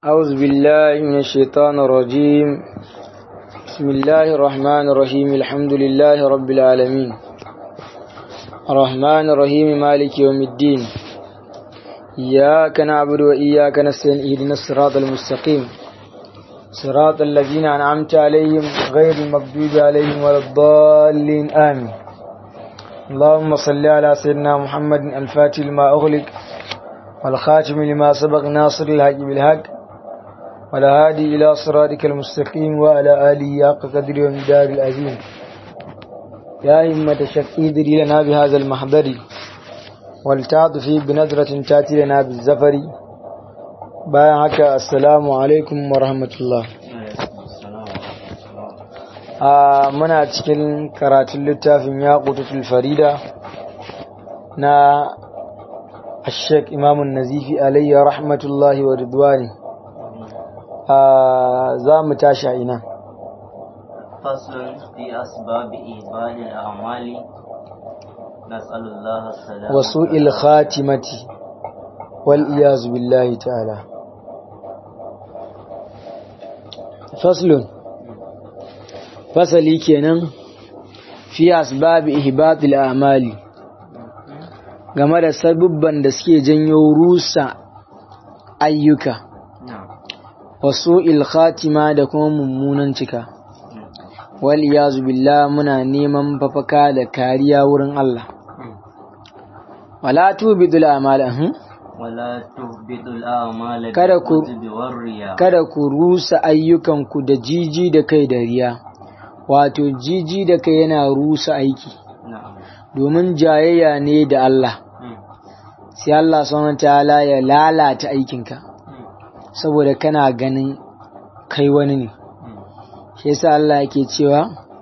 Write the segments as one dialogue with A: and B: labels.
A: أعوذ بالله من الشيطان الرجيم بسم الله الرحمن الرحيم الحمد لله رب العالمين الرحمن الرحيم مالك يوم الدين إياك نعبد وإياك نستعين اهدنا الصراط المستقيم صراط الذين أنعمت عليهم غير المغضوب عليهم ولا الضالين آمين اللهم صل على سيدنا محمد الفاتح لما أغلق والخاتم لما سبق ناصر الحق بالحق والهادي إلى صراطك المستقيم وعلى آله حق قدر ومدار العظيم يا همة شكي دري لنا بهذا المحضر ولتعطفي بنظرة تأتي لنا بالزفر bayan haka assalamu alaikum wa rahmatullah a muna cikin karatun littafin ya farida na ashek imamun nazifi alayya rahmatullahi wa ridwani za mu tashi a ina
B: فصل في أسباب إيمان الأعمال نسأل الله السلامة
A: wasu ilkhatimati wal iyazu billahi ta'ala faslun fasali kenan fi asbabi ihbatil a'mali game da sabubban da suke janyo rusa ayyuka
B: نعم
A: wasu ilkhatima da kuma mummunan cika wal iyazu billah muna neman fafaka da kariya wurin Allah wala tubidul a'mala hmm?
B: ولا تهبط الأعمال
A: Kada ku-
B: بالكذب والرياء
A: kada ku rusa ayyukanku da jiji da kai da riya wato jiji da kai yana rusa aiki
B: نعم
A: domin jayayya ne da Allah
B: مم.
A: sai Allah subhanahu ta'ala ya lalata aikinka
B: مم.
A: saboda kana ganin kai wani ne
B: مم.
A: shi yasa Allah yake cewa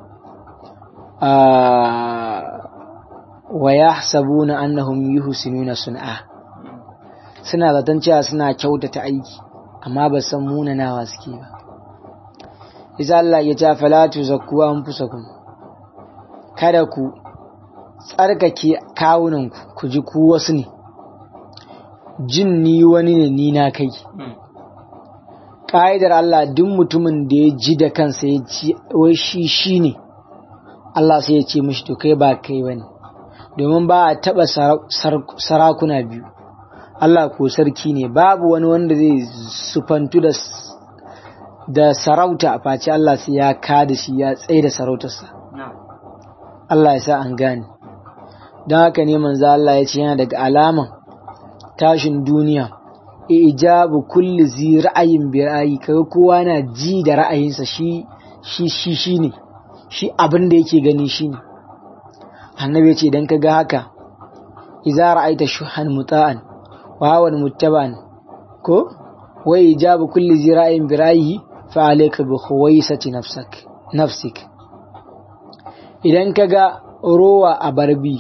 A: a wa yahsabuna annahum yuhsinuna sun'a suna zaton cewa suna kyautata aiki amma ba san munanawa suke ba isa Allah ya ce fala tuzakku anfusakum kada ku tsarkake kawunanku ku ji ku wasu ne jin ni wani ne ni na kai
B: مم.
A: ƙa'idar Allah duk mutumin da ya ji da kansa ya ci wai shi shi ne Allah sai ya ce mishi to kai ba kai ba ne domin ba a taɓa sara- sar- sarakuna biyu Allah ko sarki ne babu wani wanda zai sufantu da s- da sarauta a face Allah sai ya kada shi ya tsaye da sarautarsa
B: نعم
A: Allah ya sa an gane don haka ne manzo Allah ya ce yana daga alaman tashin duniya ijabu kulli zi ra'ayin bi ra'ayi kaga kowa na ji da ra'ayinsa shi shi shi shine shi abin da yake gani shine annabi ya ce idan kaga haka idza ra'aita shuhan muta'an wa hawan muttaba'an ko wa ijabu kulli zi ra'ayin bi ra'ayi fa alayka bi khuwaisati nafsak nafsik idan kaga rowa a barbi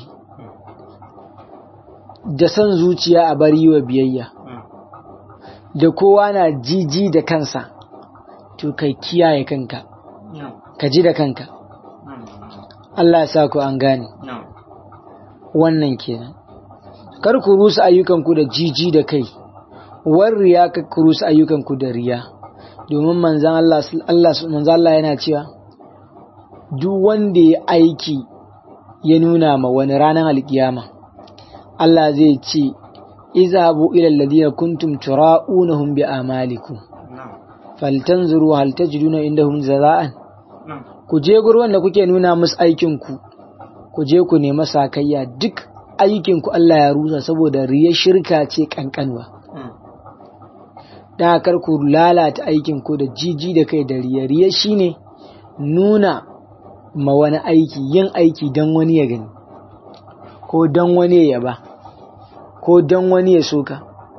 A: da san zuciya a bari wa biyayya
B: مم.
A: da kowa na jiji da kansa to kai kiyaye kanka
B: نعم
A: ka ji da kanka
B: نعم
A: Allah ya sa ku an gane
B: نعم
A: wannan kenan kar ku rusa ayyukanku da jiji da kai war riya ka ku rusa ayyukanku da riya domin manzan Allah Allah manzan Allah yana cewa duk wanda ya aiki ya nuna ma wani ranar alkiyama Allah zai ce izhabu ila alladhina kuntum tura'unahum bi amalikum
B: نعم
A: faltanzuru hal tajiduna indahum jaza'an
B: نعم
A: ku je gurin da kuke nuna musu aikinku ku je ku nemi sakayya duk aikinku Allah ya rusa saboda riya shirka ce kankanwa
B: مم.
A: da kar ku lalata aikinku da jiji da kai da riya riya shine nuna ma wani aiki yin aiki don wani ya gani ko don wani ya yaba ko don wani ya soka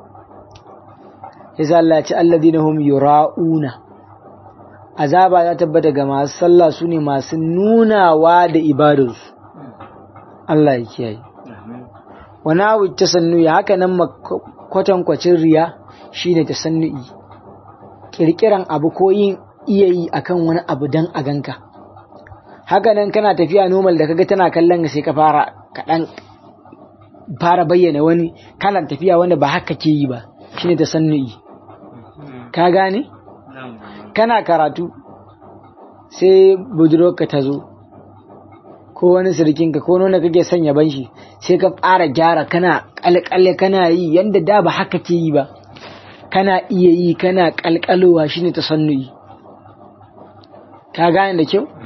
A: yasa Allah ya ce alladhina hum yura'una azaba ta tabbata ga masu sallah su ne masu nunawa da ibadarsu Allah ya kiyaye
B: آمين.
A: wani abu tasannu'i haka nan kwatankwacin riya shine tasannu'i kirkiran abu ko yin iya yi akan wani abu dan a ganka haka nan kana tafiya normal da kaga tana kallon ka sai ka fara kaɗan fara bayyana wani kalan tafiya wanda ba haka ke yi ba shine tasannu'i ka gane
B: na'am
A: kana karatu sai budurwarka ta zo ko wani sirkinka ko nuna kake sanya banshi sai ka fara gyara kana kalkale kana yi yanda da ba haka ke yi ba kana iya yi kana kalkalowa shine tasannuyi ka gane da kyau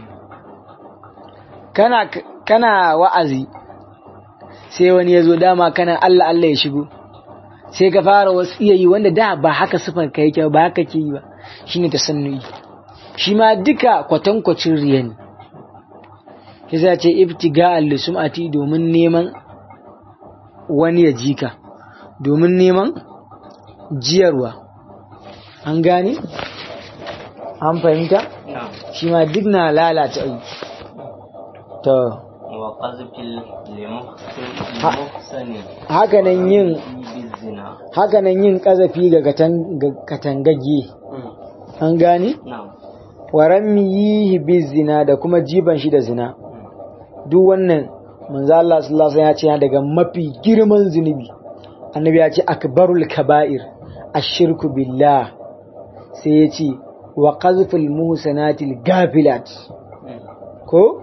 A: kana kana wa'azi sai wani ya zo dama kana Allah Allah ya shigo sai ka fara wasu iya yi wanda da ba haka sifar ka yake ba haka ke yi ba shine tasannuyi shi ma duka kwatankwacin riya ne ya ce ibtiga al-sum'ati domin neman wani ya jika domin neman jiyarwa an gane an fahimta
B: na'am
A: shi ma duk na lalata aiki to
B: wa qazfil limuhsin
A: Ha.
B: limuhsani
A: hakanan yin
B: bizina
A: hakanan yin kazafi ga katan- ga katangagge an gane
B: na'am
A: waran yihi bizina da kuma jiban shi da zina duk wannan manzo Allah sallallahu alaihi wasallam ya ce yana daga mafi girman zunubi annabi ya ce akbarul kaba'ir ashirku billah sai ya ce wa qazful muhsanatil gafilat ko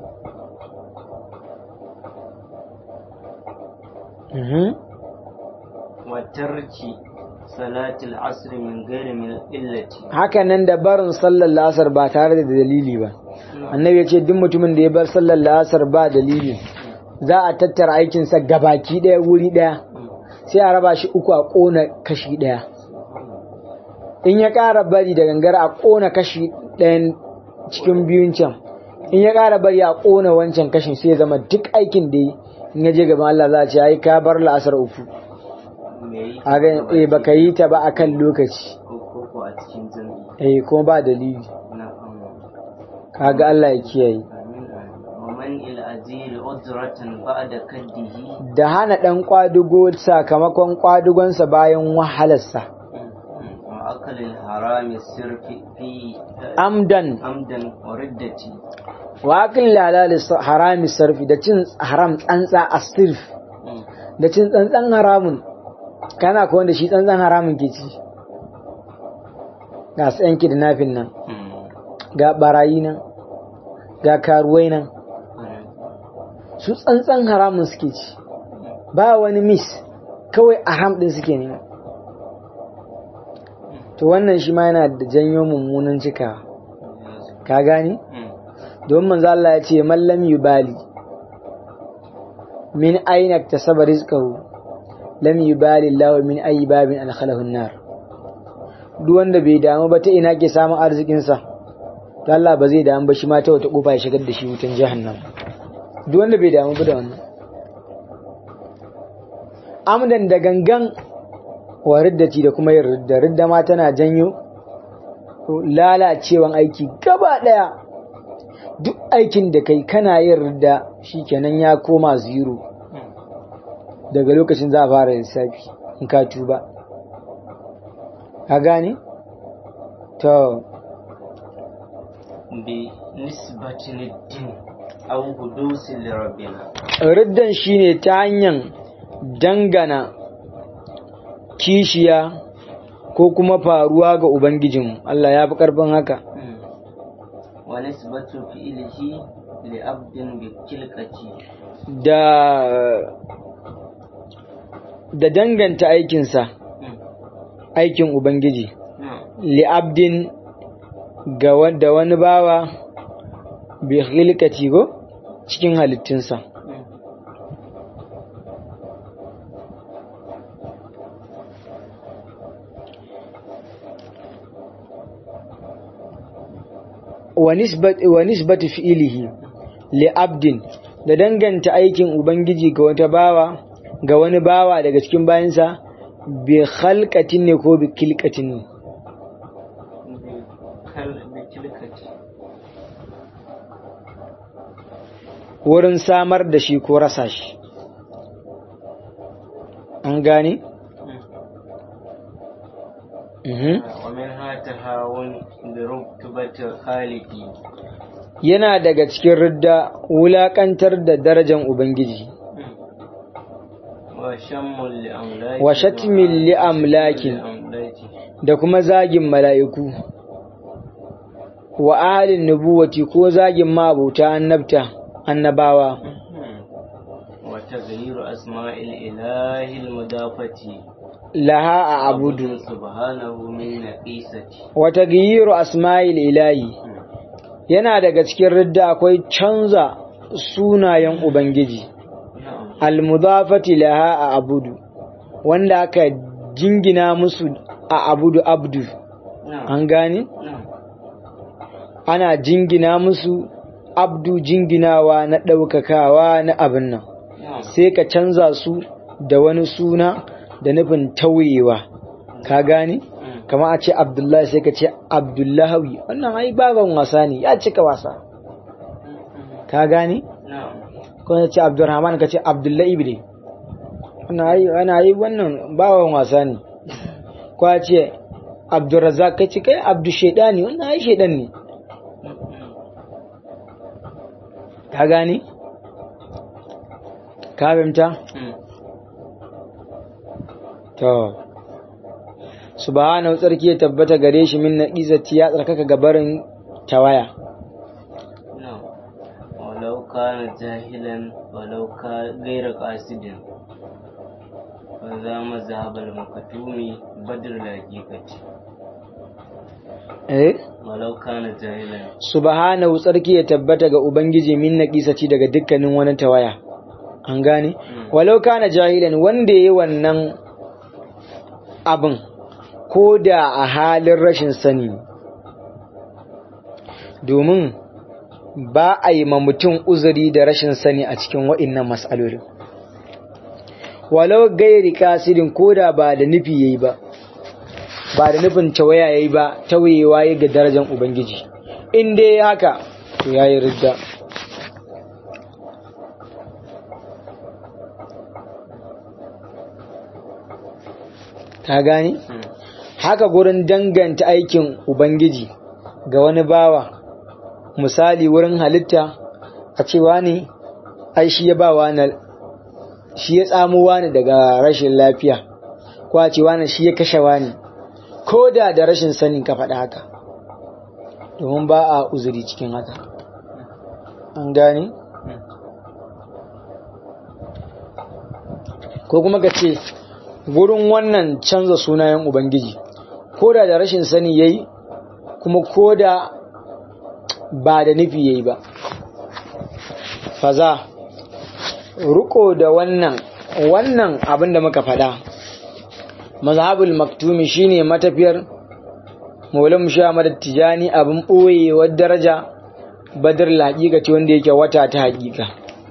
A: Mhm.
B: wa tarki salatil asr min ghairi min illati
A: haka nan da barin sallar la'asar ba tare da dalili ba annabi ya ce duk mutumin da ya bar sallar la'asar ba dalili za a tattara aikinsa gabaki ɗaya wuri ɗaya sai a raba shi uku a ƙona kashi ɗaya in ya ƙara bari da gangara a ƙona kashi ɗayan cikin biyun can in ya ƙara bari a ƙona wancan kashin sai ya zama duk aikin da yi in ya je gaban Allah za a ce ai ka bar la'asar uku
B: me yi
A: a ga eh baka yi ta ba akan lokaci
B: ko ko ko a cikin jami'i
A: eh kuma ba dalili
B: na'am
A: kaga Allah ya kiyaye
B: amin wa man il azil ujratan ba'da kaddihi
A: da hana ɗan ƙwadugo sakamakon ƙwadugonsa bayan wahalarsa
B: wa akalil harami sirfi fi
A: amdan
B: amdan wa riddati
A: waƙin lalali harami sarfi da cin haram tsantsa a sirf da cin tsantsan haramun kana ko wanda shi tsantsan haramun ke ci ga su yanki da nafin nan ga barayi nan ga karuwai nan su tsantsan haramun suke ci ba wani mis kawai haram ɗin suke nema to wannan shi ma yana da janyo mummunan cikawa ka gani don manzo Allah ya ce mallam yubali min aina tasaba rizqahu lam yubali Allah min ayi babin adkhalahu an-nar duk wanda bai damu ba ta ina ke samun arzikin sa to Allah ba zai damu ba shi ma ta wata kofa ya shigar da shi wutan jahannam duk wanda bai damu ba da wannan amdan da gangan wa riddati da kuma yin ridda ridda ma tana janyo lalacewan aiki gaba daya duk aikin da kai kana yin ridda shikenan ya koma zero daga lokacin za a fara lissafi in ka tuba ka gane to
B: bi nisbatin din aw hudusin li rabbina
A: riddan shine ta hanyar dangana kishiya ko kuma faruwa ga ubangijinmu Allah ya fi karfin haka
B: wa nisbatu fi'lihi li abdin bi kilqati
A: da da danganta aikinsa aikin ubangiji li'abdin ga wanda wani bawa bi khilqati go cikin halittunsa wa nisbat wa nisbatu fi'lihi li'abdin da danganta aikin ubangiji ga wata bawa ga wani bawa daga cikin bayansa bi khalqatin ne ko bi kilqatin ne
B: bi kilqati
A: wurin samar da shi ko rasa shi an gane?
B: wa min hatahawun bi rutubati khaliqi
A: yana daga cikin ridda wulakantar da darajar ubangiji
B: wa shammul li amlaki
A: wa shatmin li amlakin da kuma zagin mala'iku wa ahalin nubuwati ko zagin ma'abuta annabta annabawa
B: وتغيير أسماء الإله المضافة
A: laha a abudu
B: سبحانه من نقيسة
A: wata giyiru asma'il ilahi yana daga cikin ridda akwai canza sunayen ubangiji
B: نعم
A: almudafati laha a abudu wanda aka jingina musu a abudu abdu
B: نعم
A: an gane
B: نعم
A: ana jingina musu abdu jinginawa na ɗaukakawa na abin nan
B: نعم
A: sai ka canza su da wani suna da nufin tauyewa ka gane
B: مم.
A: kama a ce abdullahi sai ka ce abdullahawi wannan ai baban wasa ne ya cika wasa ka gane
B: نعم
A: ko ya ce abdurrahman ka ce abdullahi ibne wannan ai wannan ai wannan baban wasa ne ko ya ce abdurrazzaq ka ce kai abdu shaidani wannan ai shaidan ne ka gane ka fahimta
B: مم.
A: To, subhanahu tsarki ya tabbata gare shi min naƙizati ya tsarkaka gabarin tawaya.
B: نعم ولو كان جاهلا ولو كان غير قاصد فذا مذهب المكتوم بدر الحقيقة
A: Eh?
B: ولو كان جاهلا
A: Subhanahu tsarki ya tabbata ga Ubangiji min naƙizati daga dukkanin wani tawaya. An gane? Walau kana jahilan wanda ya yi wannan abin ko da a halin rashin sani. Domin ba a yi ma mutum uzuri da rashin sani a cikin wa'innan matsalolin. Walau gairi kasirin ko da ba da nufi yayi ba, ba da nufin tawaya yayi ba, tawayewa ya ga darajar Ubangiji. In dai ya haka, to ya yi ridda. Ka gani?
B: مم.
A: haka gurin danganta aikin Ubangiji ga wani bawa, misali wurin halitta a cewa ne, ai shi ya ba wani shi ya tsamo wani daga rashin lafiya, ko a ce wani shi ya kashe wani, ko da da rashin sanin ka faɗa haka, domin ba a uzuri cikin haka. An gane? Ko kuma ka ce, gurin wannan canza sunayen Ubangiji. ko da da rashin sani yayi kuma ko da ba da nufi yayi ba faza ruko da wannan wannan abin da muka faɗa mazhabul maktumi shine matafiyar maulam shamad tijani abin ɓoyewar daraja badar laƙiƙa ce wanda yake wata ta haƙiƙa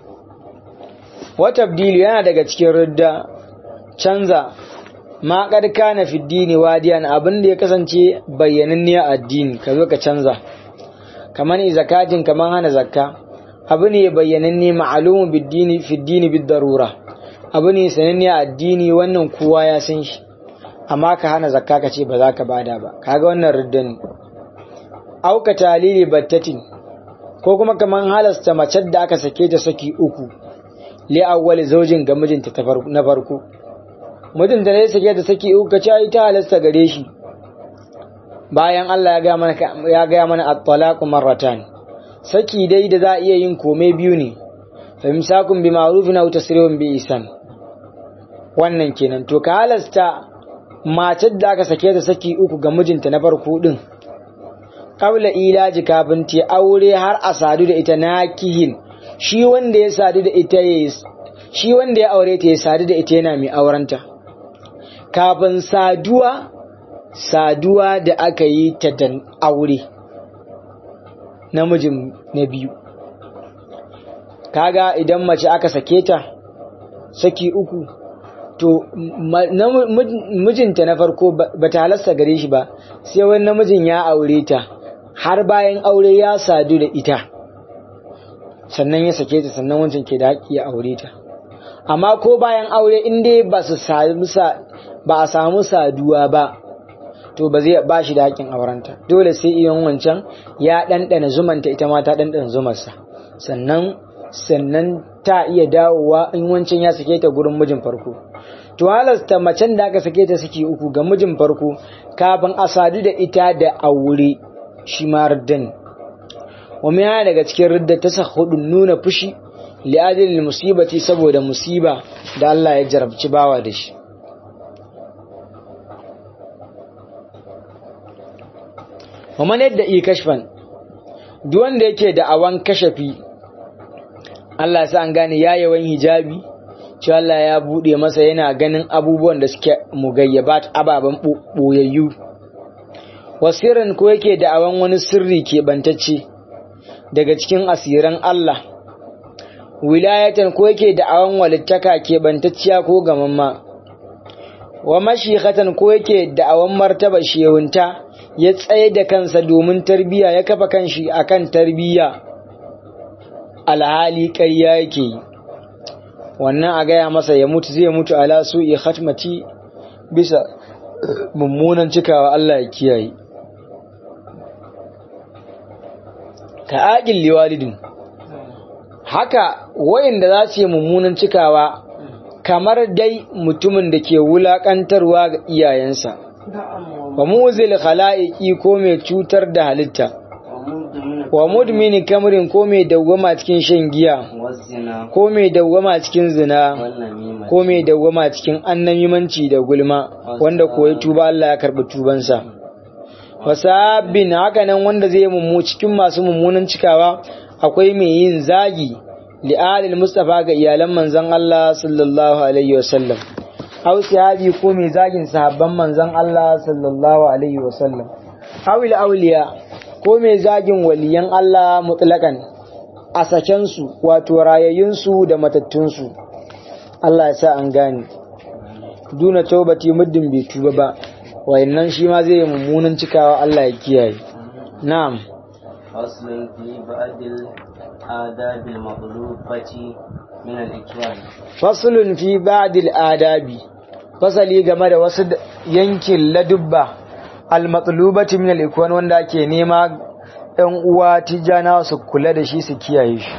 A: wata yana daga cikin ridda canza ma kad kana fi dini wadiyan abin da ya kasance bayyananne a addini ka zo ka canza kaman zakatin kaman hana zakka abu ne bayyananne ma'lumu bid-dini fi dini bid-darura abu ne sananne a addini wannan kowa ya san shi amma ka hana zakka ka ce ba za ka bada ba kaga wannan ridda ne auka talili battatin ko kuma kaman halasta mace da aka sake ta saki uku li awwali zaujin ga mijinta ta farko- na farko mutum da ya sake ta saki uku kace ai ta halasta gare shi bayan Allah ya ga mana ya ga mana at-talaqu marratan saki dai da za a iya yin komai biyu ne fa imsakun bi ma'rufin aw tasrihun bi ihsan wannan kenan to ka halasta matar da aka sake ta saki uku ga mijinta na farko din qabla ilaji kafin ta aure har a sadu da ita nakihin shi wanda ya sadu da ita ya shi wanda ya aure ta ya sadu da ita yana mai aurenta kafin saduwa saduwa da aka yi ta dan aure namijin na biyu kaga idan mace aka sake ta saki uku to ma- na- mijinta na farko ba ta halasta gare shi ba sai wani namijin ya aure ta har bayan aure ya sadu da ita sannan ya sake ta sannan wancan ke da haƙƙi ya aure ta amma ko bayan aure in dai ba su samu sa ba a samu saduwa ba to ba zai ba shi da haƙƙin aurenta dole sai iyan wancan ya ɗanɗana zumanta ita ma ta ɗanɗana zumarsa sannan sannan ta iya dawowa in wancan ya sake ta gurin mijin farko to halasta macen da aka sake ta saki uku ga mijin farko kafin a sadu da ita da aure shi ma raddan wani yana daga cikin ridda ta sa hudun nuna fushi li'adil musibati saboda musiba da Allah ya jarabci bawa da shi wa yadda i kashfan duk wanda yake da awan kashafi Allah sa an gane ya yawan hijabi cewa Allah ya bude masa yana ganin abubuwan da suke mugayyabat ababen boyayyu wasirin ko yake da awan wani sirri ke bantacce daga cikin asiran Allah wilayatan ko yake da awan walittaka ke bantacciya ko gamamma wa mashikatan ko yake da awan martaba shehunta ya tsaye da kansa domin tarbiya ya kafa kanshi akan tarbiya alhali ƙarya yake yi wannan a gaya masa ya mutu zai mutu ala su'i khatmati bisa mummunan cikawa Allah ya kiyaye ka aqil liwalidin haka wayanda za su yi mummunan cikawa kamar dai mutumin da ke wulakantarwa ga iyayensa wa muzil khala'iqi ko mai cutar da halitta wa mudmini kamrin ko mai dawwama cikin shan giya ko mai dawwama cikin zina ko mai dawwama cikin annamimanci da gulma wanda koyi tuba Allah ya karbi tubansa wasabbin haka nan wanda zai mummu cikin masu mummunan cikawa akwai mai yin zagi li'alil mustafa ga iyalan manzon Allah sallallahu alaihi wasallam aw sahabi ko mai zagin sahabban manzon Allah sallallahu alaihi wasallam awil awliya ko mai zagin waliyan Allah mutlakan a sakensu wato rayayyunsu da matattunsu Allah ya sa an gane duna taubati muddin bai tuba ba wayannan shi ma zai yi mummunan cikawa Allah ya kiyaye na'am
B: فصل في بعض الآداب المطلوبة من الإكرام
A: faslun fi ba'dil adabi fasali game da wasu yankin ladubba al-matlubati min al-ikwan wanda ake nema ɗan uwa tijana su kula da shi su kiyaye shi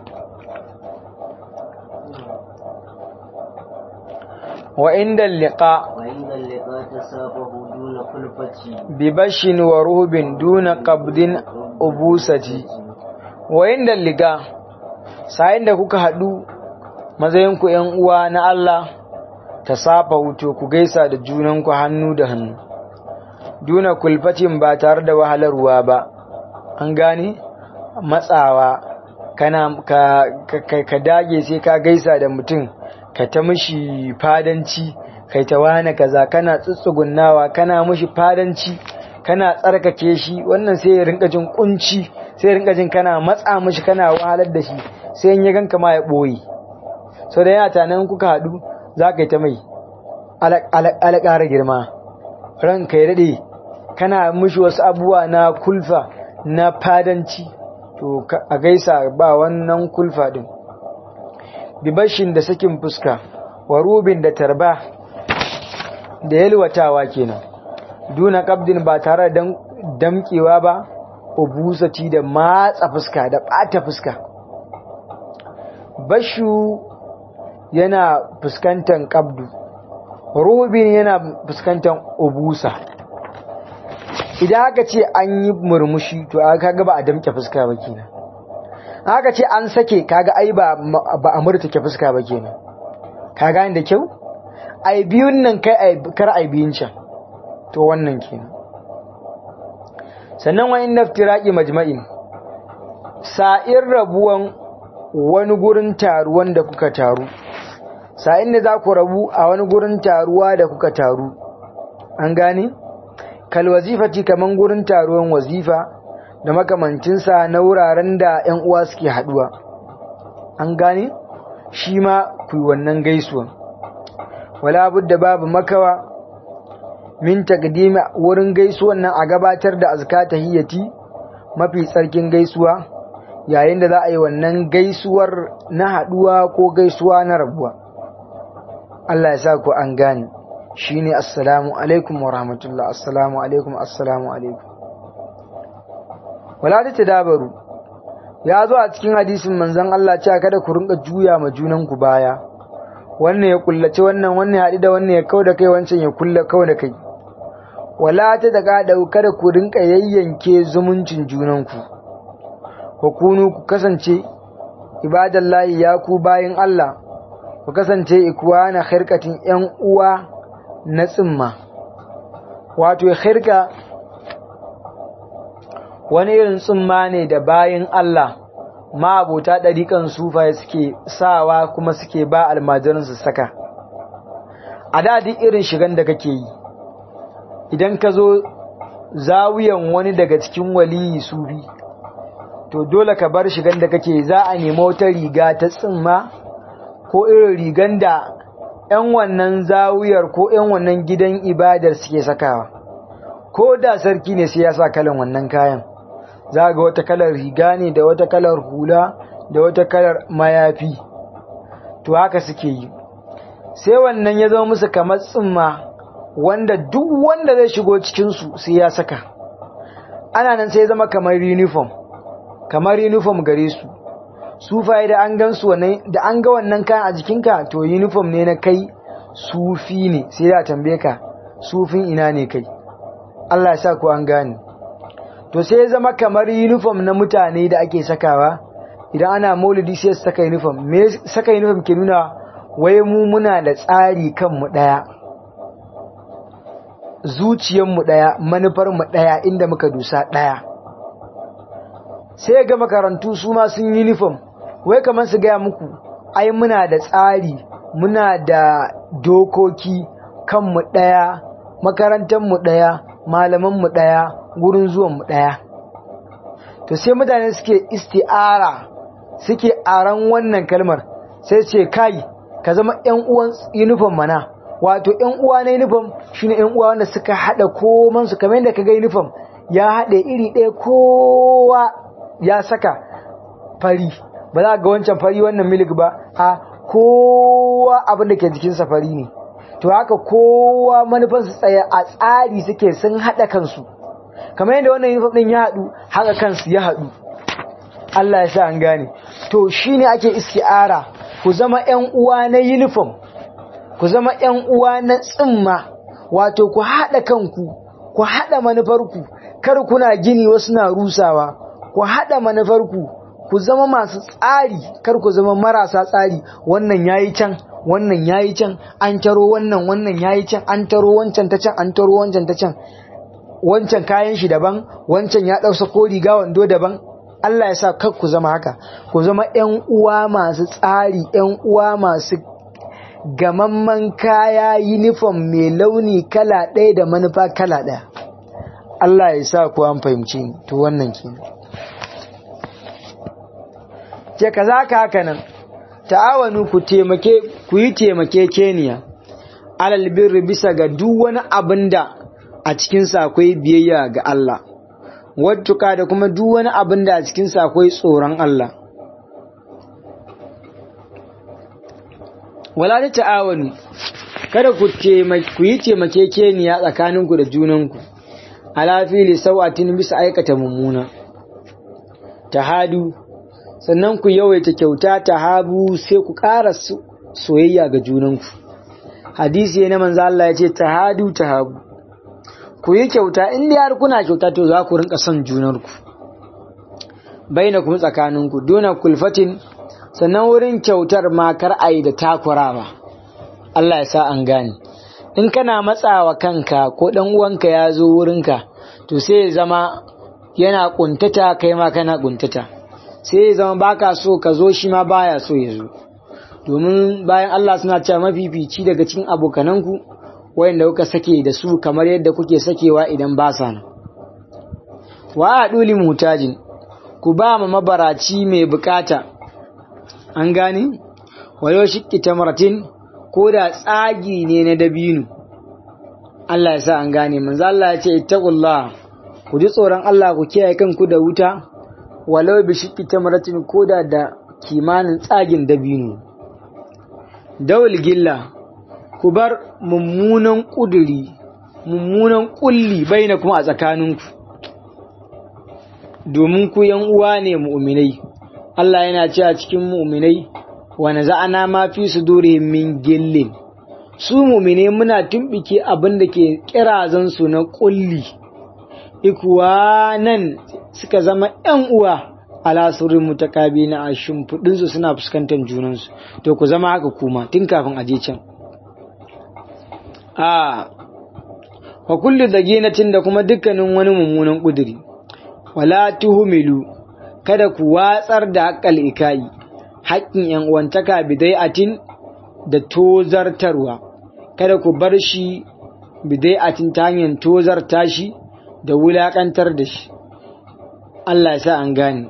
A: wa inda liqa
B: وعند اللقاء تسابه دون خلفة
A: bi bashin wa ruhbin duna qabdin ubusati wa inda liqa sayin da kuka hadu mazayin ku ƴan uwa na Allah ta safa wuto ku gaisa da junanku hannu da hannu duna kulfatin ba tare da wahalarwa ba an gane matsawa kana ka, ka, ka dage sai ka gaisa da mutum ka ta mishi fadanci kai ta wane kaza kana tsutsugunnawa kana mishi fadanci kana tsarkake shi wannan sai ya rinka jin kunci sai ya rinka jin kana matsa mishi kana wahalar da shi sai in ya ganka ma ya boye sau da yana tanan kuka haɗu za ka yi ta mai alaƙara girma ranka ya daɗe kana mishi wasu abubuwa na kulfa na fadanci to a gaisa ba wannan kulfa ɗin bibashin da sakin fuska wa rubin da tarba da yalwatawa kenan duna kabdin ba tare da damkewa ba ubusati da matsa fuska da ɓata fuska bashu yana fuskantar kabdu rubin yana fuskantar ubusa idan aka ce an yi murmushi to aka ga ba a damke fuska ba kenan aka ce an sake kaga ai ba ba a murtake fuska ba kenan ka gane da kyau ai biyun nan kai ai kar ai biyun can to wannan kenan sannan wa inna iftiraqi majma'in sa'ir rabuwan wani gurin taruwan da kuka taru sa'in da za ku rabu a wani gurin taruwa da kuka taru an gane kal wazifati kaman gurin taruwan wazifa da makamancinsa na wuraren da 'yan uwa suke haduwa an gane shi ma ku yi wannan gaisuwan wala budda babu makawa min taqdimi wurin gaisuwan nan a gabatar da azka tahiyyati mafi tsarkin gaisuwa yayin da za a yi wannan gaisuwar na haduwa ko gaisuwa na rabuwa Allah ya sa ku an gane shine assalamu alaikum wa rahmatullah assalamu alaikum assalamu alaikum wala ta tadabaru ya zo a cikin hadisin manzon Allah cewa kada ku rinka juya ma junan ku baya wannan ya kullace wannan wannan ya haɗu da wannan ya kau da kai wancan ya kulla kau da kai wala ta daga da kada ku rinka yayyanke zumuncin junanku ku kunu ku kasance ibadallahi ya ku bayin Allah ku kasance ikwana khirkatin yan uwa na tsimma wato khirka wani irin tsimma ne da bayin Allah ma'abota ɗariƙan sufaye suke sawa kuma suke ba almajiransu saka a da duk irin shigan da kake yi idan ka zo zawiyan wani daga cikin waliyi sufi to dole ka bar shigan da kake za a nemi wata riga ta tsimma ko irin rigan da 'yan wannan zawiyar ko 'yan wannan gidan ibadar suke sakawa ko da sarki ne sai ya sa kalan wannan kayan za ga wata kalar riga ne da wata kalar hula da wata kalar mayafi to haka suke yi sai wannan ya zama musu kamar tsimma wanda duk wanda zai shigo cikinsu sai ya saka ana nan sai zama kamar uniform kamar uniform gare su sufaye da an gan su da an ga wannan kayan a jikinka to uniform ne na kai sufi ne sai da tambaye ka sufin ina ne kai Allah ya sa ku an gane to sai zama kamar uniform na mutane da ake sakawa idan ana maulidi sai su saka uniform me saka uniform ke nuna wai mu muna da tsari kanmu daya zuciyarmu daya manufarmu daya inda muka dusa daya sai ga makarantu su ma sun uniform wai kamar su gaya muku ai muna da tsari muna da dokoki kanmu daya makarantarmu daya malamanmu daya gurin zuwanmu ɗaya to sai mutane suke isti'ara suke aran wannan kalmar sai ce kai ka zama ƴan uwan uniform mana wato ƴan uwa na uniform shine ƴan uwa wanda suka hada koman su kamar yadda kaga uniform ya hade iri ɗaya kowa ya saka fari ba za ga wancan fari wannan milik ba a kowa abin da ke jikinsa fari ne to haka kowa manufansu tsaye a tsari suke sun hada kansu kamar yadda wannan uniform din ya haɗu haka kansu ya haɗu Allah ya sa an gane to shine ake isti'ara ku zama ƴan uwa na uniform ku zama ƴan uwa na tsimma wato ku haɗa kanku ku haɗa manufarku kar kuna gini wasu na rusawa ku haɗa manufarku ku zama masu tsari kar ku zama marasa tsari wannan yayi can wannan yayi can an taro wannan wannan yayi can an taro wancan ta can an taro wancan ta can wancan kayan shi daban wancan ya ɗausa ko riga wando daban Allah ya sa kar ku zama haka ku zama ƴan uwa masu tsari ƴan uwa masu gamamman kaya uniform mai launi kala ɗaya da manufa kala ɗaya Allah ya sa ku an fahimci ni to wannan kenan ke kaza ka haka nan ta'awanu ku taimake ku yi taimake keniya alal birri bisa ga duk wani abin da a cikinsa akwai biyayya ga Allah, wattuka da kuma duk wani abin da a cikinsa akwai tsoron Allah. Wala da ta'awanu, kada ku yi taimakekeniya tsakaninku da junanku, alafili sau'atin bisa aikata mummuna. Tahadu, sannan ku yawaita kyauta tahabu sai ku ƙara soyayya ga junanku. Hadisi na manzo Allah ya ce tahadu tahabu. ku yi kyauta in har kuna kyauta to za ku rinka son junarku baina kuma tsakaninku duna kulfatin sannan wurin kyautar makar ayi da takurawa Allah ya sa an gane in kana matsawa kanka ko dan uwanka ya zo wurinka to sai ya zama yana kuntata kai ma kana kuntata sai ya zama baka so ka zo shi ma baya so ya zo domin bayan Allah suna cewa mafifici daga cikin abokananku wayanda kuka sake da su kamar yadda kuke sakewa idan ba sa nan wa aduli mutajin ku ba ma mabaraci mai bukata an gane wayo shikki tamratin ko da tsagi ne na dabino Allah ya sa an gane manzo Allah ya ce ittaqullah ku ji tsoron Allah ku kiyaye kanku da wuta walau bi shikki tamratin ko da da kimanin tsagin dabino dawul gilla ku bar mummunan ƙuduri mummunan ƙulli bai na kuma a tsakaninku domin ku yan uwa ne mu'minai Allah yana cewa cikin mu'minai wa naza'ana ma fi sudurihim min gillin su mumine muna tumbike abin da ke kirazan su na kulli ikwanan suka zama yan uwa ala surrin mutakabina a shimfudin su suna fuskantar junansu to ku zama haka kuma tun kafin aje can a wa kullu daginatin da kuma dukkanin wani mummunan kuduri wala tuhumilu kada ku watsar da haƙƙal ikai haƙƙin yan uwantaka bidai'atin da tozartarwa kada ku bar shi bidai'atin ta hanyar tozarta shi da wulaƙantar da shi Allah ya sa an gane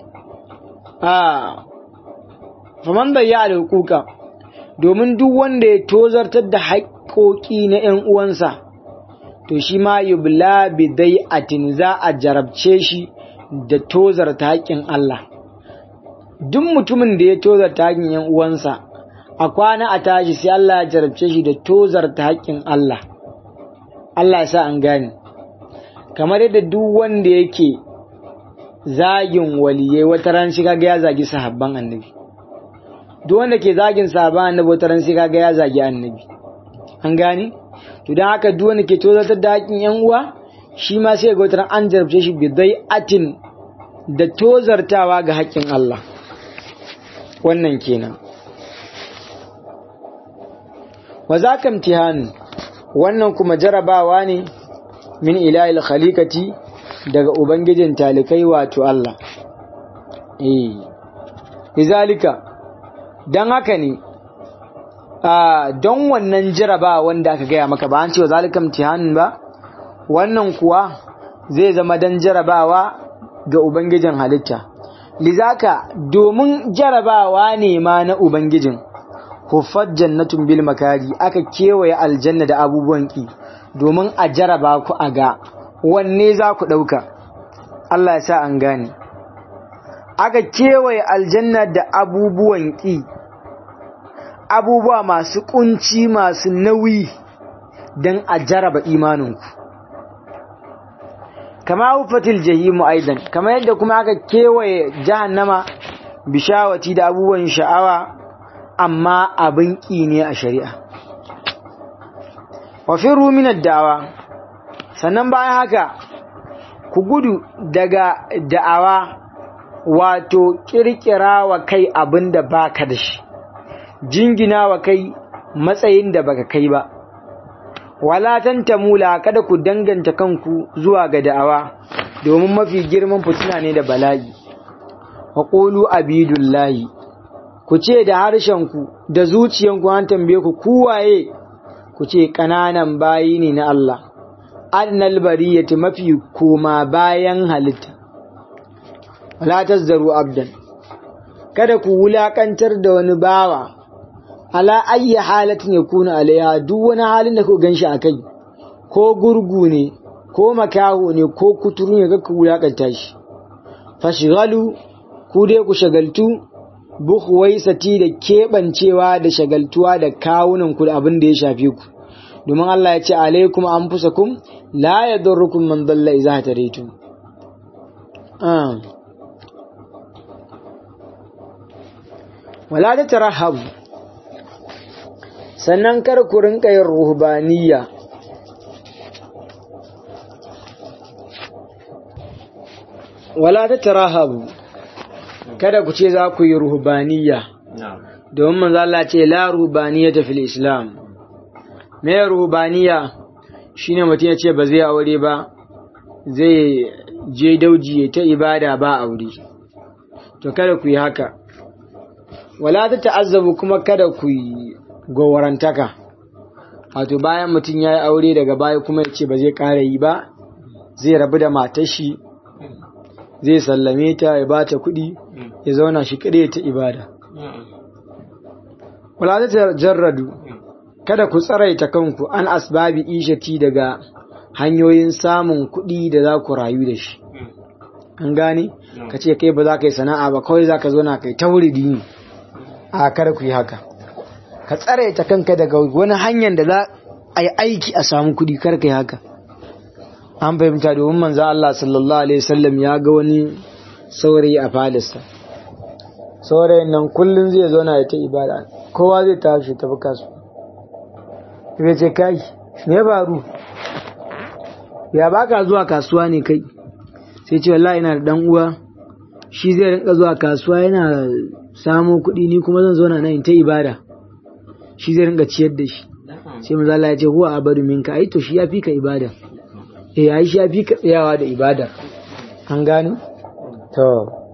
A: a faman bayya hukuka domin duk wanda ya tozartar da haƙƙoƙi na ‘yan uwansa to shi ma yubla bidai'atin za a jarabce shi da tozarta haƙƙin Allah duk mutumin da ya tozarta haƙƙin ‘yan uwansa a kwana a tashi sai Allah ya jarabce shi da tozarta haƙƙin Allah Allah ya sa an gane kamar yadda duk wanda yake zagin waliye wata ran shi kaga ya zagi sahabban annabi duk wanda ke zagin sahabban annabi wata ran shi kaga ya zagi annabi an gane to dan haka duk wanda ke tozartar da haƙƙin yan uwa shi ma sai ga wata ran an jarabce shi bi atin da tozartawa ga haƙƙin Allah wannan kenan wa zaka imtihan wannan kuma jarabawa ne min ilahil khaliqati daga ubangijin talikai wato Allah eh izalika dan haka ne a don wannan jarabawa wanda aka gaya maka ba an ce wa zalika imtihan ba wannan kuwa zai zama dan jarabawa ga ubangijin halitta lizaka domin jarabawa ne ma na ubangijin huffat jannatun bil makari aka kewaye aljanna da abubuwan ki domin a jaraba ku a ga wanne za ku ɗauka Allah ya sa an gane aka kewaye aljanna da abubuwan ki abubuwa masu kunci masu nauyi don a jaraba imaninku kama hufatil jahimu aidan kama yadda kuma aka kewaye jahannama bishawati da abubuwan sha'awa amma abin ƙi ne a shari'a wafin ruminar da'awa sannan bayan haka ku gudu daga da'awa wato ƙirƙira wa kai abin da baka da shi jingina wa kai matsayin da baka kai ba wala tantamula kada ku danganta kanku zuwa ga da'awa domin mafi girman fitina ne da bala'i wa qulu abidullahi ku ce da harshenku da zuciyanku an tambaye ku kuwaye ku ce ƙananan bayi ne na Allah annal bariyati mafi koma bayan halitta wala tazzaru abdan kada ku wulakantar da wani bawa ala ayyi halatin yakuna alaiha duk wani halin da ku ganshi akai ko gurgu ne ko makaho ne ko kuturu ne kaka wulakanta shi fashghalu ku dai ku shagaltu buhuwaisati da keɓancewa da shagaltuwa da kawunan ku da abin da ya shafe ku domin Allah ya ce alaikum anfusakum la yadurrukum man dalla idza hataritum ah wala da tarahabu sannan kar ku rinka yin ruhbaniyya wala ta tarahabu kada ku ce za ku yi ruhbaniyya domin manzo Allah ce la ruhbaniyata fil islam me ruhbaniyya shine mutum ya ce ba zai aure ba zai je dauji ta ibada ba aure to kada ku yi haka wala ta ta'azzabu kuma kada ku yi gowarantaka wato bayan mutum ya yi aure daga baya kuma ya ce ba zai ƙara yi ba zai rabu da matar shi zai sallame ta ya ba ta kuɗi ya zauna shi kaɗai ta ibada wala ta jarradu kada ku tsaraita kanku an asbabi ishati daga hanyoyin samun kuɗi da za ku rayu da shi an gane ka ce kai ba za ka yi sana'a ba kawai za ka zo na kai tauridi ne a kada ku yi haka ka tsaraita kanka daga wani hanyar da za a yi aiki a samu kuɗi kar ka yi haka an fahimta domin manzo Allah sallallahu alaihi wasallam ya ga wani saurayi a falisa saurayin nan kullum zai zo na ta ibada kowa zai tashi tafi kasu ya ce kai me ya faru ya baka zuwa kasuwa ne kai sai ce wallahi ina da dan uwa shi zai rinka zuwa kasuwa yana samo kuɗi ni kuma zan zauna nan ta ibada shi zai rinka ciyar da shi sai maza Allah ya ce huwa abadu minka ai to shi ya fi ka ibada eh ai shi ya fi ka tsayawa da ibada an gane to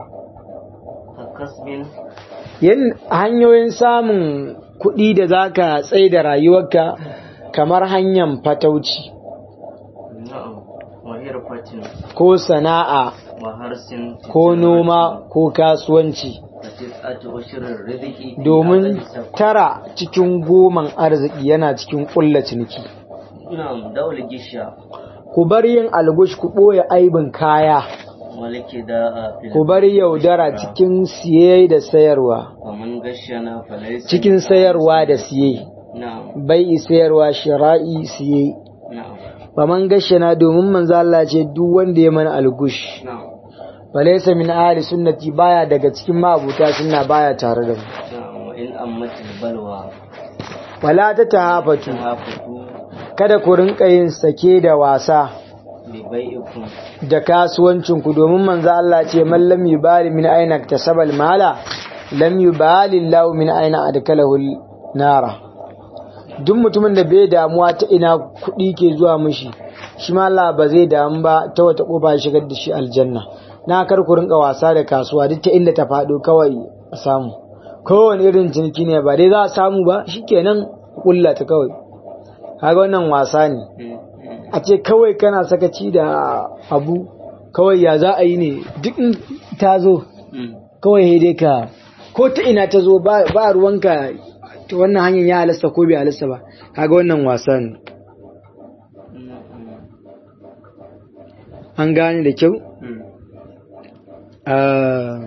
B: kasbin
A: yin hanyoyin samun kuɗi da zaka tsaye da rayuwarka kamar hanyar fatauci
B: na'am wa hirfatin
A: ko sana'a
B: wa harsin
A: ko noma ko kasuwanci
B: fatisatu ushirin riziki
A: domin tara cikin goman arziki yana cikin ƙulla ciniki
B: na'am daul gisha
A: ku bar yin algush ku ɓoye aibin kaya
B: walike da a
A: ku bar yaudara cikin siye da sayarwa
B: kaman gashana falaisa
A: cikin sayarwa da siye
B: na'am
A: bai sayarwa shira'i siye
B: na'am
A: faman gashana domin manzo Allah ce duk wanda ya mana algush
B: na'am
A: falaysa min ahli sunnati baya daga cikin mabuta sunna baya tare da mu
B: na'am wa in ammatil balwa
A: wala ta tahafatu
B: tahafatu
A: kada ku rinka yin sake da wasa
B: bi bai'ikum
A: da kasuwancinku domin manzo Allah ce man lam yubali min aina tasabal mala lam yubali Allah min aina adkalahu nara duk mutumin da bai damuwa ta ina kuɗi ke zuwa mishi shi ma Allah ba zai damu ba ta wata kofa ya shigar da shi aljanna na kar ku rinka wasa da kasuwa duk ta inda ta faɗo kawai a samu kowane irin ciniki ne ba dai za a samu ba shikenan kulla ta kawai kaga wannan wasa ne a ce kawai kana sakaci da abu kawai ya za a yi ne duk in ta zo kawai sai dai ka ko ta ina ta zo ba ba ruwanka ta wannan hanyar ya halasta ko bai halasta ba kaga wannan wasa ne an gane da kyau Ah.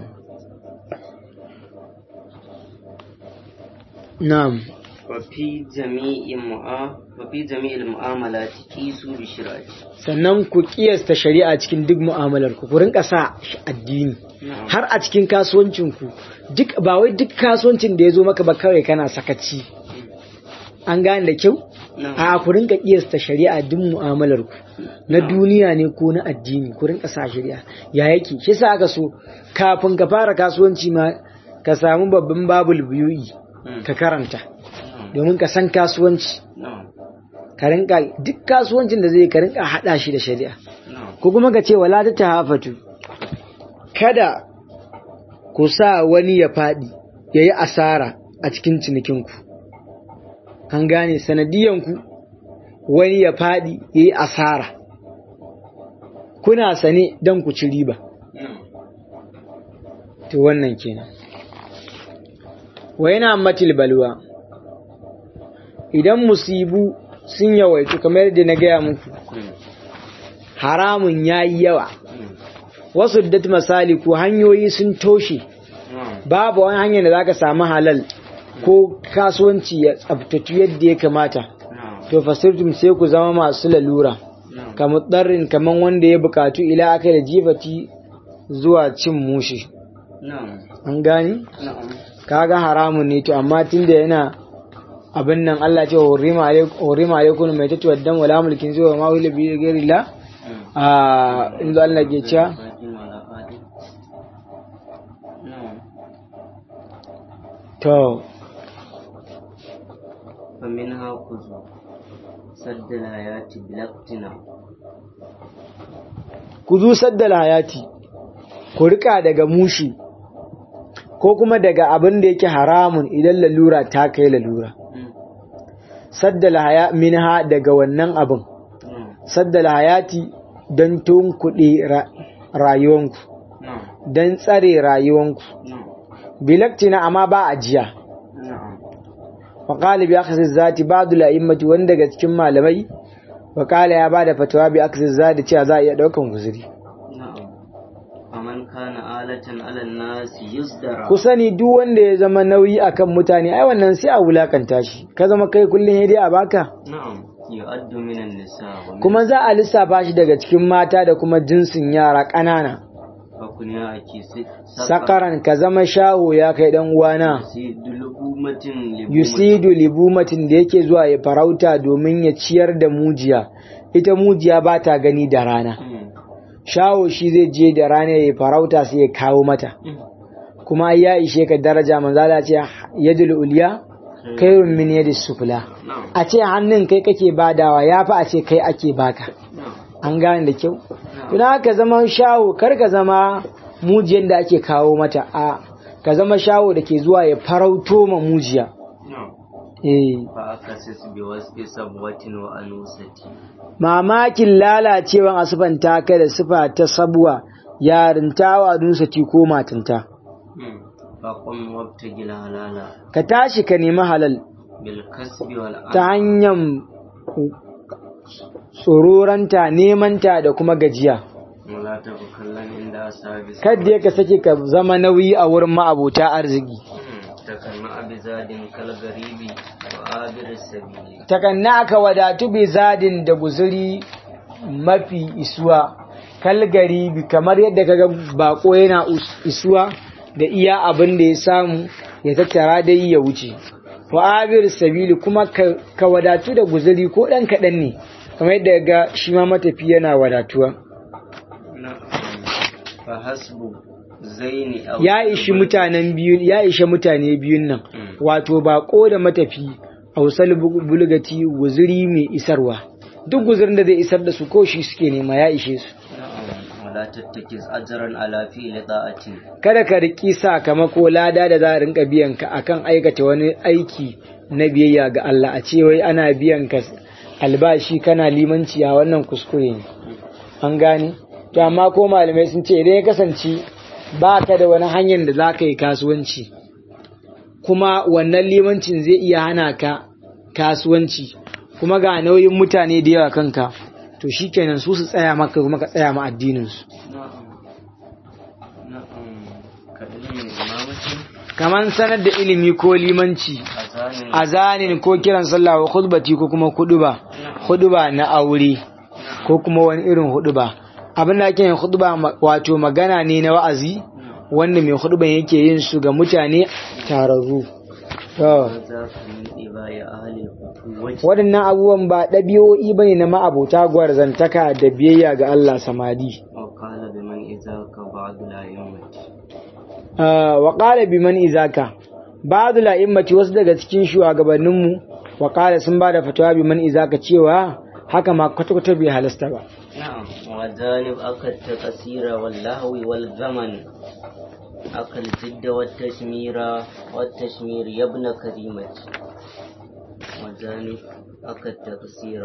A: na'am
B: وفي جميع مؤا وفي جميع المعاملات كيسوا بشراء
A: sannan ku kiyasta shari'a cikin duk mu'amalar ku ku rinka sa shi addini
B: نعم
A: har a cikin kasuwancin ku duk ba wai duk kasuwancin da ya zo maka ba kawai kana sakaci an gane da kyau
B: نعم
A: a ku rinka kiyasta shari'a duk mu'amalar ku na duniya ne ko na addini ku rinka sa shari'a ya yake shi sa aka so kafin ka fara kasuwanci ma ka samu babban babul biyu'i ka karanta domin ka san kasuwanci
B: نعم
A: ka rinka duk kasuwancin da zai ka rinka hada shi da shari'a
B: نعم
A: ko kuma ka ce wala ta tahafatu kada ku sa wani ya faɗi ya yi asara a cikin cinikinku an gane sanadiyanku wani ya faɗi ya yi asara kuna sane don ku ci riba
B: نعم
A: to wannan kenan wa yana matil balwa idan musibu sun yawaitu kamar yadda na gaya muku haramun ya yi yawa wasu dat misali ko hanyoyi sun toshe
B: نعم
A: babu wani hanyar da za ka samu halal ko kasuwanci ya tsabtatu yadda ya kamata
B: نعم
A: to fasirtum sai ku zama masu lalura
B: نعم
A: kamar ɗarrin kamar wanda ya bukatu ila aka da jifati zuwa cin mushi
B: نعم
A: an gani
B: نعم
A: kaga haramun ne to amma tunda yana abin nan Allah ce hurrima alaikum hurrima alaikum mai tatu waddan wala mulkin zuwa ma wila bi ghairi la a inda Allah ke cewa
B: فاتن ولا فاتن نعم
A: to
B: فمنها خذوا سد الحياة بلا اقتناع
A: ku zu saddal hayati ku rika daga mushi ko kuma daga abin da yake haramun idan lalura ta kai lalura saddal haya minha daga wannan abin
B: نعم
A: saddal hayati don tunkuɗe ra- rayuwanku
B: نعم
A: don tsare rayuwanku
B: نعم
A: bilaktina amma ba ajiya
B: نعم
A: وقال بأخذ الذات بعض الأئمة wanda daga cikin malamai وقال ya bada fatawa bi akhذ الذات cewa za a iya daukan guzuri
B: نعم فمن كان آلة على الناس يصدر
A: ku sani duk wanda ya zama nauyi akan mutane ai wannan sai a wulakanta shi ka zama kai kullun dai a baka
B: نعم يؤد من النساء ومن
A: kuma za a lissafa shi daga cikin mata da kuma jinsin yara ƙanana
B: kunya ake
A: sakaran ka zama shaho ya kai dan uwana
B: sai dulubumatin
A: yusidu libumatin da yake zuwa ya farauta domin ya ciyar da mujiya ita mujiya ba ta gani da rana shaho shi zai je da rana ya farauta sai ya kawo mata kuma ya ishe ka daraja manzala ce yadul uliya kairun min yadis sufla a ce hannun kai kake badawa ya fi a ce kai ake baka an gane da kyau tuna ka zama shawo kar ka zama mujiyar da ake kawo mata a ka zama shawo da ke zuwa ya farauto ma mujiya eh
B: fa akasis bi wasfi sabwatin wa anusati
A: mamakin lalacewan asufanta ka da sifa ta sabuwa yarinta wa nusati ko matinta
B: fa qum wabtagil halala
A: ka tashi ka nemi halal
B: bil kasbi wal
A: ta hanyar tsororanta nemanta da kuma gajiya
B: wala tafakkallan inda asabi
A: kadda ka sake ka zama nauyi a wurin ma'abota arziki
B: takanna abizadin kal garibi wa abir sabili
A: takanna aka wadatu bi zadin da guzuri mafi isuwa kal garibi kamar yadda kaga bako yana us- isuwa da iya abin da ya samu ya tattara dai ya wuce wa abir sabili kuma ka, ka wadatu da guzuri ko dan kaɗan ne kamar yadda ga shi ma matafi yana wadatuwa
B: fa hasbu zaini aw
A: ya ishi mutanen biyu ya ishe mutane biyun nan wato bako da matafi hausal bulgati guzuri mai isarwa duk guzurin da zai isar da su ko shi suke nema ya ishe su
B: wala tattakis ajran ala fi'li ta'ati
A: kada ka riki sakamako lada da za a rinka biyan ka akan aikata wani aiki na biyayya ga Allah a ce wai ana biyan ka albashi kana limanci a wannan kuskure ne an gane to amma ko malamai sun ce idan ya kasance ba ka da wani hanyar da za ka yi kasuwanci kuma wannan limancin zai iya hana ka kasuwanci kuma ga nauyin mutane da yawa kanka to shikenan su su tsaya maka kuma ka tsaya ma addininsu
B: na'am ka ilimin imamati
A: kaman sanar da ilimi ko limanci
B: azanin
A: azanin ko kiran sallah wa khutbati ko kuma huduba huduba na aure ko kuma wani irin huduba abin da ake yin huduba ma- wato magana ne na wa'azi wanda mai huduban yake yin su ga mutane tararru to
B: za ka min ibaya ahli quwwati
A: waɗannan abubuwan ba ɗabi'o'i ba ne na ma'abota gwarzantaka da biyayya ga Allah samadi
B: wa qala biman izaka ba'du la yawmati
A: Ah, wa qala biman izaka ba'd la'immati wasu daga cikin shugabanninmu wa qala sun bada fatawa biman izaka cewa haka ma kwata-kwata bai halasta ba
B: نعم وجانب أكل التقصير واللهو والغمن أكل الجد والتشمير والتشمير يا ابن كريمة وجانب أكل التقصير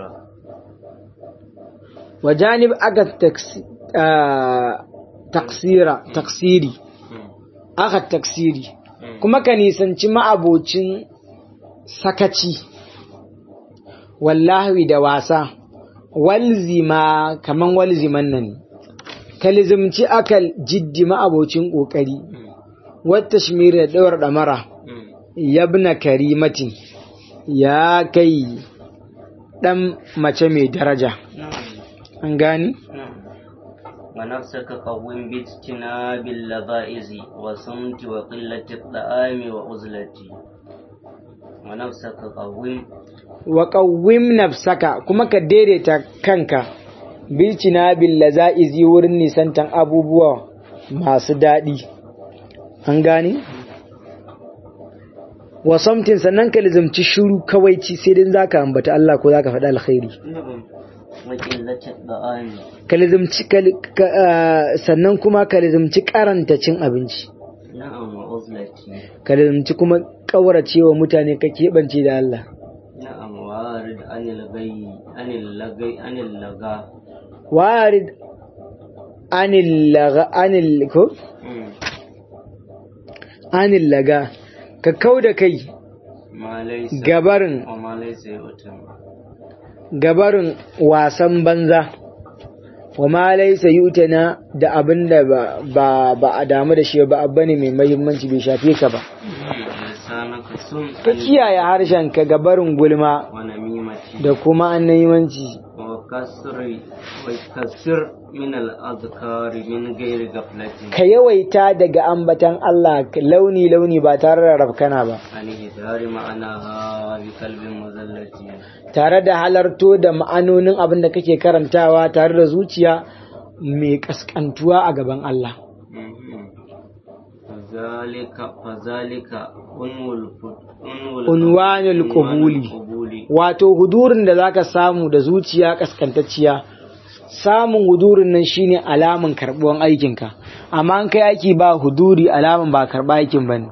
A: wa janib aka taksi- ah, taksira taksiri aka taksiri kuma ka nisanci ma'abocin sakaci wallahi da wasa walzima kaman walziman nan ka lizimci akal jiddi ma'abocin ƙoƙari wata shimiri da ɗawar ɗamara yabna karimatin ya kai ɗan mace mai daraja an gani
B: ونفسك قوم باجتناب اللذائذ وصمت وقلة الطعام وعزلتي ونفسك قوم
A: wa ƙawwim nafsaka kuma ka daidaita kanka bilcina billaza'izi wurin nisantan abubuwa masu daɗi an gane wa samtin sannan ka lizamci shiru kawai ci sai dai zaka ambata Allah ko zaka faɗi alkhairi
B: نعم وقلة الطعام
A: ka lizamci ka- ka- ah, sannan kuma ka lizamci karanta cin abinci
B: نعم وعزلتي
A: ka lizamci kuma ƙauracewa mutane ka keɓance da Allah
B: نعم وارد عن الغي عن اللغي عن اللغا
A: warid anil laga anil ko anil laga ka kau da kai
B: ما ليس
A: gabarin
B: وما ليس يؤتم
A: gabarin wasan banza wa ma laysa yutana da abin da ba ba ba a damu da shi ba abba ne mai muhimmanci bai shafe ka ba
B: لسانك سم
A: ka kiyaye harshen ka gabarin gulma
B: ونميمتي
A: da kuma annayimanci
B: وكسر وكسر من الأذكار من غير غفلة
A: ka yawaita daga ambatan Allah launi launi ba tare da rafkana ba
B: عن إظهار معناها بقلب مذلة
A: tare da halarto da ma'anonin abin da kake karantawa tare da zuciya mai kaskantuwa a gaban Allah
B: فذلك فذلك أنو الف- أنو الف-
A: Unwanul
B: عنوان
A: qubuli.
B: القبول
A: wato hudurin da zaka samu da zuciya kaskantacciya samun hudurin nan shine alaman karbuwan aikinka amma an kai aiki ba huduri alaman ba karba aikin bane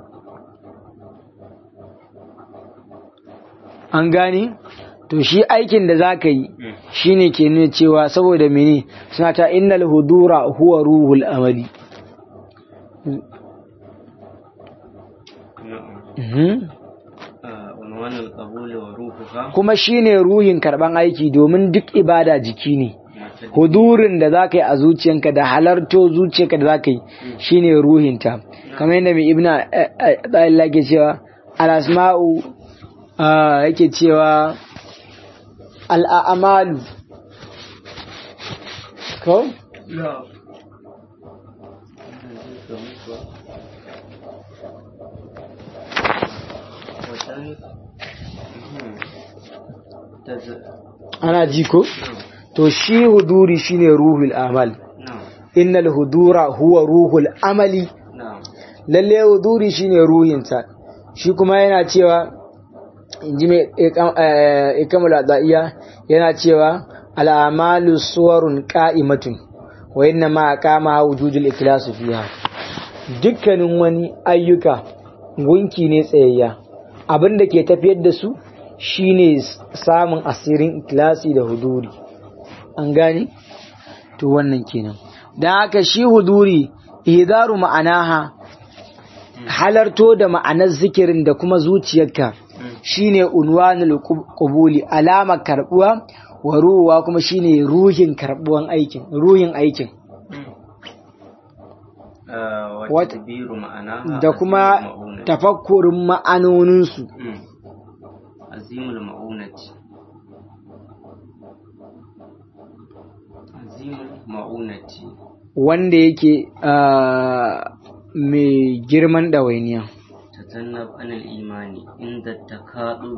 A: an gane to shi aikin da zaka yi shine ke nuna cewa saboda mene suna ta innal hudura huwa ruhul amali
B: نعم.
A: Mhm.
B: آه، عنوان القبول وروحها
A: kuma shine ruhin karban aiki domin duk ibada jiki ne
B: معتدل.
A: hudurin da za ka yi a zuciyanka da halarto zuciyarka da za ka yi shine ruhinta kamar yadda mai ibna ɗaya ke cewa al'asma'u ah, yake cewa al'amalu ko?
B: نعم. وذلك- مم. تز-
A: ana ji ko?
B: نعم.
A: to shi huduri shine ruhul amal
B: نعم.
A: innal hudura huwa ruhul amali
B: نعم.
A: lalle huduri shine ruhinsa shi kuma yana cewa inji mai ikamul adaiya yana cewa al'amalu suwarun qa'imatun wa inna ma qama wujudul ikhlasu fiha dukkanin wani ayyuka gunki ne tsayayya abinda ke tafiyar da su shine samun asirin ikhlasi da huduri an gane to wannan kenan dan haka shi huduri ihdaru ma'anaha halarto da ma'anar zikirin da kuma zuciyarka shine unwanul qub- qubuli alamar karbuwa wa ruwa kuma shine ruhin karbuwan aikin ruhin aikin
B: آه،
A: What-
B: وتدبير معناها
A: da kuma
B: عزيم المؤونة.
A: tafakkurin ma'anoninsu
B: مم. عزيم المؤونة عزيم المؤونة
A: wanda yake ah, mai girman ɗawainiya
B: تتنب عن الإيمان عند التكاذب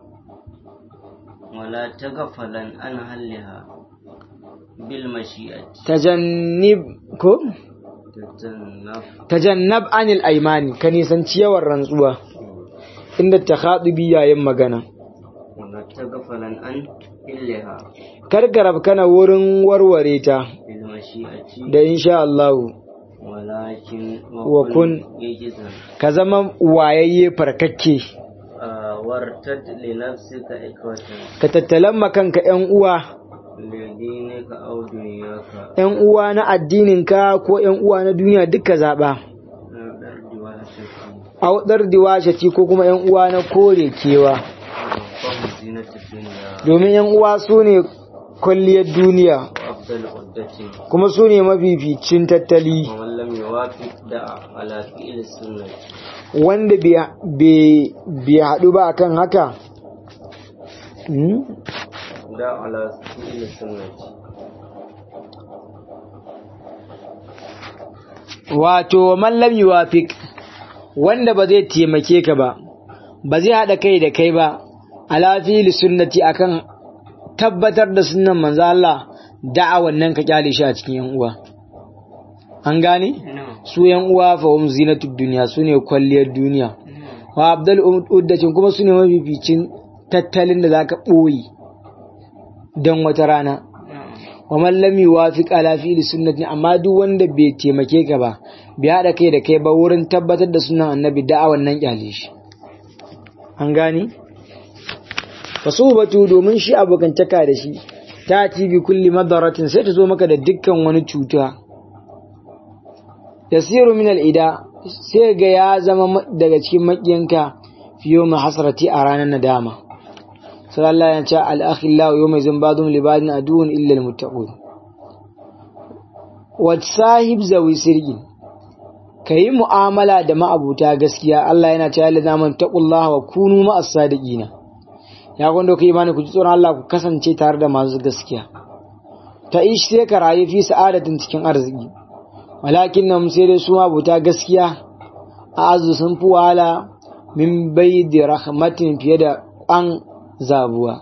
B: ولا تغفلا عن حلها بالمشيئة
A: tajannib ko
B: تتنب
A: tajannab anil aimani ka nisanci yawan rantsuwa inda takhadubi yayin magana
B: ولا تغفلا عن حلها
A: karkarab kana wurin warware ta
B: بالمشيئة
A: da insha Allah
B: ولكن
A: وكن
B: يجزا
A: ka zama wayayye farkakke
B: آه، وارتد لنفسك إخوة
A: ka tattalan makanka ‘yan uwa
B: لدينك أو دنياك
A: ‘yan uwa na addininka ko ‘yan uwa na duniya duka zaɓa
B: من الأرض وهشك
A: audar diwashati ko kuma ‘yan uwa na kore kewa
B: فهم زينة الدنيا
A: domin ‘yan uwa su ne kwalliyar duniya
B: وأفضل عدة
A: kuma su ne mafificin tattali
B: ومن لم يوافق دعا على فعل السنة
A: wanda bai- bai bai haɗu ba akan haka Hmm?
B: دعا على فعل السنة
A: wato man lam yuwafiq wanda ba zai taimake ka ba ba zai haɗa kai da kai ba ala fili sunnati akan tabbatar da sunnan manzo Allah da'a wannan ka kyale shi a cikin yan uwa an gane
B: نعم
A: su yan uwa fa hum zinatud dunya sune kwalliyar duniya wa abdul uddatin kuma sune mafificin tattalin da zaka boye dan wata rana wa man lam yuwafiq ala fi'li sunnati amma duk wanda bai taimake ka ba bai hada kai da kai ba wurin tabbatar da sunan annabi da'a wannan kyale shi an gani fasubatu domin shi abokantaka da shi ta ci bi kulli madaratin sai ta zo maka da dukkan wani cuta yasiru min al-ida sai ga ya zama ma- daga cikin makiyanka fiyo ma hasrati a ranar nadama sai Allah ya ce al-akhillahu yawma izin badum li badin aduun illa al-muttaqun wa sahib zawi sirgin kayi mu'amala da ma'abuta gaskiya Allah yana cewa la zaman taqullaha wa kunu ma'as sadiqina ya gwanda ku imani ku ji tsoron Allah ku kasance tare da masu gaskiya ta ish sai ka rayu fi sa'adatin cikin arziki walakin nan sai dai su mabuta gaskiya a azu sun fi wahala min bai da rahmatin fiye da ƙwan zabuwa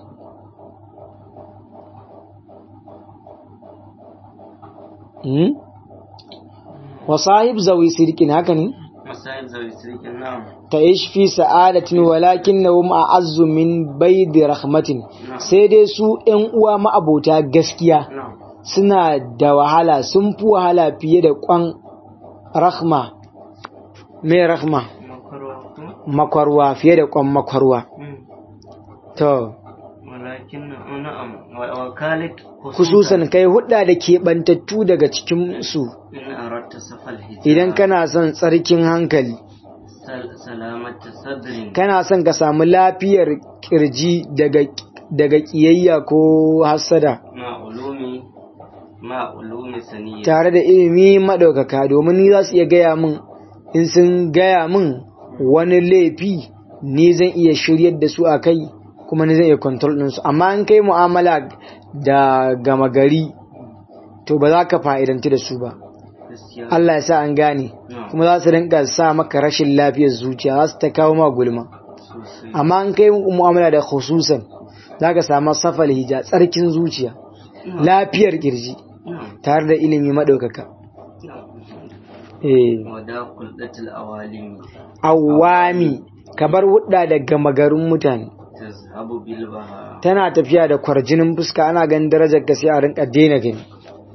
A: wa sahib zawi sirkin haka ne
B: masahib zawi sirkin na'am
A: ta'ish fi sa'adatin walakinnahum a'azzu min baidi rahmatin sai dai su ƴan uwa ma'abota gaskiya
B: na'am
A: suna da wahala sun fi wahala fiye da kwan rahma me rahma
B: makarwa kuma
A: makwarwa fiye da kwan makwarwa
B: Mm.
A: to
B: walakin na'am wa- wakalit
A: kususan kai hudda da keɓantattu daga cikin su
B: in aratta safal hijab
A: idan kana son tsarkin hankali
B: sal- salamata sadrin
A: kana son ka samu lafiyar kirji daga daga kiyayya ko hassada
B: ma ulumi ma ulumi saniyya
A: tare da ilimi maɗaukaka domin ni za su iya gaya min in sun gaya min wani laifi ni zan iya shiryar da su a kai kuma ni zan iya control ɗinsu amma in kai mu'amala da gama gari to ba za ka fa'idanci da su ba
B: gaskiya
A: Allah ya sa an gane
B: na'am
A: kuma za su rinka sa maka rashin lafiyar zuciya za su ta kawo ma gulma
B: sosai
A: amma in kai mu'amala da khususan za ka samu safal hija tsarkin zuciya lafiyar kirji
B: na'am
A: tare da ilimi maɗaukaka
B: na'am
A: eh
B: wada kuldatul awalim
A: awami kabar hudda da gama garin mutane
B: tazhabu bil baha
A: tana tafiya da kwarjinin fuska ana ganin darajar ka sai a rinka daina gani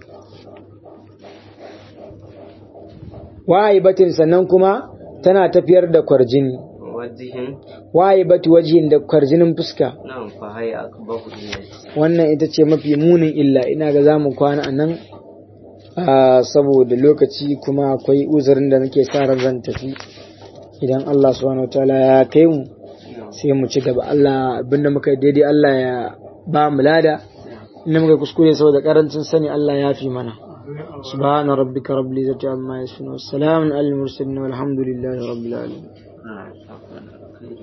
A: batin sannan kuma tana tafiyar da kwarjini
B: wajihin
A: bati wajihin da kwarjinin fuska
B: nan fa haya akbahu illati
A: wannan ita ce mafi munin illa ina ga zamu kwana a nan ah, saboda lokaci kuma akwai uzurin da nake sa ran zan tafi idan Allah subhanahu wataala ya kai mu sai mu ci gaba Allah abinda muka yi daidai Allah ya ba mu lada inda muka kuskure saboda karancin sani Allah ya fi mana subhana rabbika rabbil izzati amma yasifun wassalamun alal mursalin walhamdulillahi rabbil alamin
B: Ah, shukran. Khair.